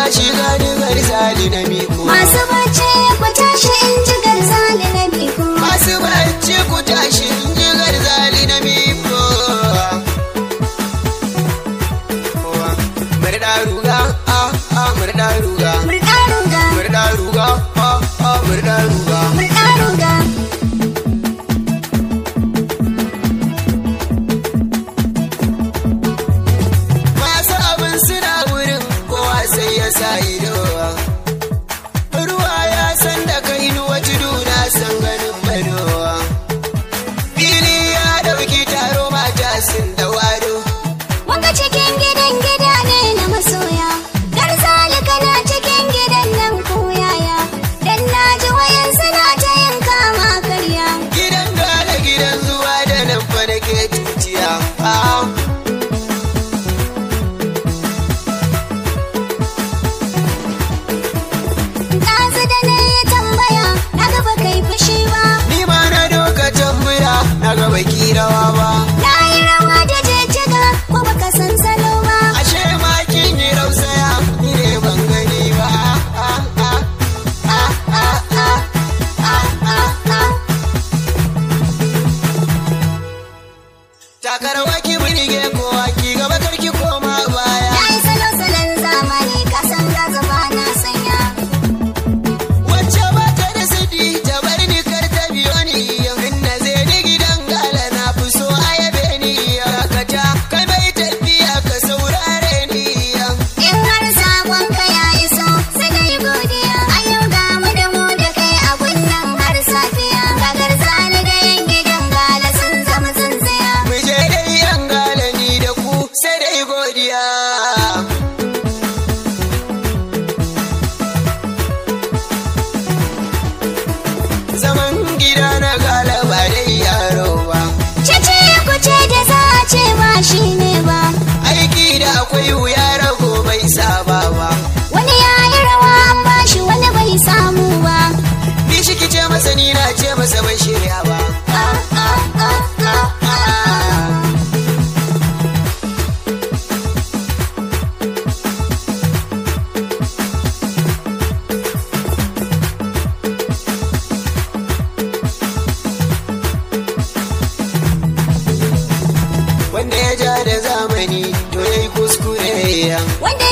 tashi gani garzali na miko Masu bacci ku tashi in ji garzali na biko. masu bacci ku tashi in ji garzali na miko murda ruga a a murda ruga Murɗa ruga, murda ruga a a murda ruga murɗa ruga. masu abin suna wurin kowa sai ya sa ido ruwa ya san da kai nuwa tudu na san ganin madowa fili ya dauki taro mata sun da wado Wanga cikin gidan gida ne na masoya. Garzali kana cikin gidan nan ko yaya. Dan na ji wayan suna ta yin kama karya. gidan gane gidan zuwa da nan fa nake tutiya Ah, Ɗazu da na yi tambaya, na gaba kai fushi ba. ni ma na doka tambura na ga baki rawa ba Na yi rawa da jijjiga, ko baka san salo ba. ashe ma kin yi rausaya ni ne ban gani ba Ah, ah, ah, ah, ah, ah, ah, ah. takarwa ki burge kowa ki gaba karki koma baya Na yi salo-salon zamani, ka san gaza ba na sanya. wacce ba ta da sidi ta bar ni kar ta biyo ni in na zai ni gidan gala na fi so a yabe ni dakata kai bai tafiya ka saurare ni In har sabon ka ya iso, sai dai godiya. A yau ga mu da mu da kai a nan har safiya. Gagar zani da yan gidan gala sun zama tsintsiya. mu je dai yan gala ni da ku sai dai godiya zaman gida na gala ba dai yaro ba Cece ku ce da za a ce ba shi ne ba. aiki da akwai wuya rago bai saba ba Wani ya yi rawa an ba shi wani bai samu ba. ni shi kice masa ni na ce masa bai shirya ba Ah, ah, ah, ah, ah. wanda ya ja da zamani to yayi kuskure Wanda